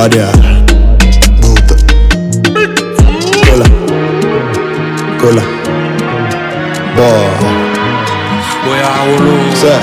Audio. Buta. Cola. Cola. Boy. Sir.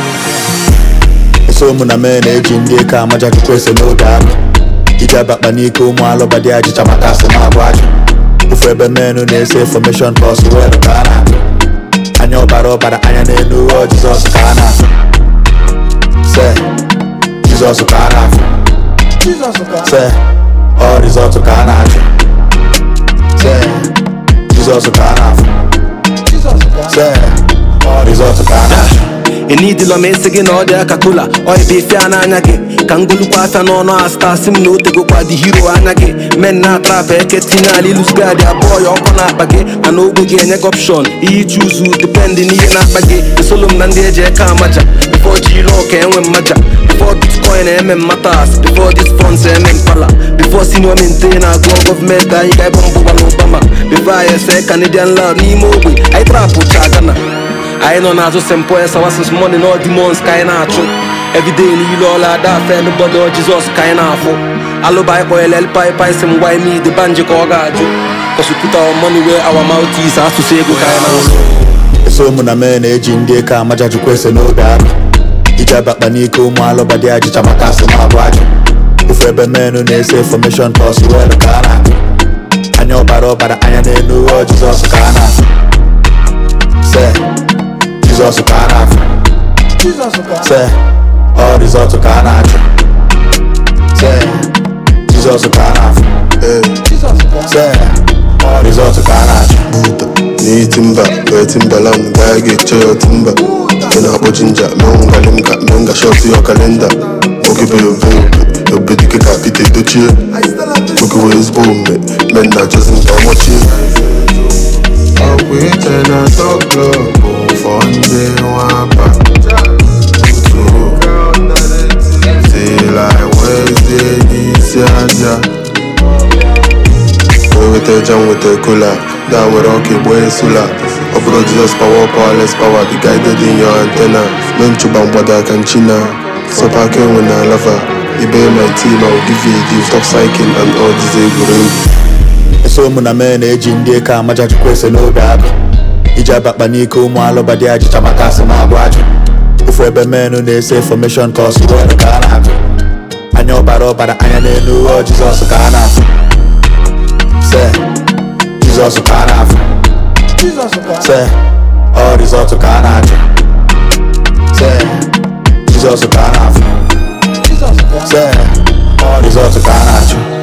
eso mụ na mee na-eji ndị eke amaja chukwu ese n'oge ahụ iji abakpa n'ike ụmụ alụba dị ajịcha maka asị na abụ ajụ ofu ebe menụ na-ese infọmeshọn bọs welu ka a na-atụ anya ọbara ọbara anya n'elu ụghọ jizọs ka a na-afụ se jizọs ka a na-afụ se ọ rizọtụ ka a na-achụ se jizọs ka a na-afụ se ọ rizọtụ ka a na-achụ enidila m esi gị na ọ dị aka kola oibe ife a n'anya gị ka ngolukwa afịa n'ọnụ asta si m na o tegokwa dị hiro anya gị men na-atrapụ eke tinye ala ilusgadi abụọ ya ọkụ na-akpa gị mana ogbe gị enye gị opshon ihe chuzu dependị n'ihe na-akpa gị esolo m na ndị eji eke amaja bifo ji ire ọka enwe mmaja bifo bitcoin eme mmatas bifo dis funds eme mpala bifo senior maintain agụọ gọọmenti anyị ga-ebe mbụgbala obama bifo anyị ese canadian lab n'ime ogbe anyị trapụ cha gana anyị nọ n'azụ st paul sawasis money na demons ka anyị na-achụ everyday niile ọla ada afe nbọdọ jizọs ka anyị na-afụ alụba anyị kpọnyere elpai si m gwa ime the banji ka ọ ga-ajụ kọsụpụta money wee our mouth is asụsụ ego ka anyị na-asụ eso mụ na mee na-eji ndị eke amaja chukwu ese n'oge ahụ iji abakpa n'ike ụmụ alụba dị ajịcha maka asị na abụ ajụ ofu ebe menụ na-ese infọmeshọn bọs welu ka a na-atụ anya ọbara ọbara anya n'elu ụghọ jizọs ka a na-afụ se jizọs ka a na-afụ se ọ rizọtụ ka a na-achụ se jizọs ka a na-afụ se ọ rizọtụ ka a na-achụ buta ni timba wee timbaland gaa ga-eche ya timba ị na-akpọ jinja menga linga menga shot yo kalenda nwoke bụ obe obe dike ka pete dochie nwoke wee ezigbo omume men na achọzi nta ọmọchie ọkwa iche na tọklọ bụ fọ ndị nwapa tila wezie n'isi aja wee weta ja nweta kola da nwere ọka egbo esula ọ bụrụ jizọs power powerless power be guided in your antenna mee nchụba mgbado aka nchina sọpa aka enwe na lava ibe my team I will give you a gift stop cycling and all these egwuregwu eso mụ na mee na-eji ndị eke amaja chukwu ese n'oge agụ iji abakpa n'ike ụmụ alụba dị ajịcha maka asị na abụ ajụ ofu ebe menụ na-ese infọmeshọn ka ọsụ welu ka a na-atụ anya ọbara ọbara anya n'elu ụghọ jizọs ka a na-afụ se jizọs ka a na-afụ se ọ rizọtụ ka a na-achụ se jizọs ka a na-afụ se ọ rizọtụ ka a na-achụ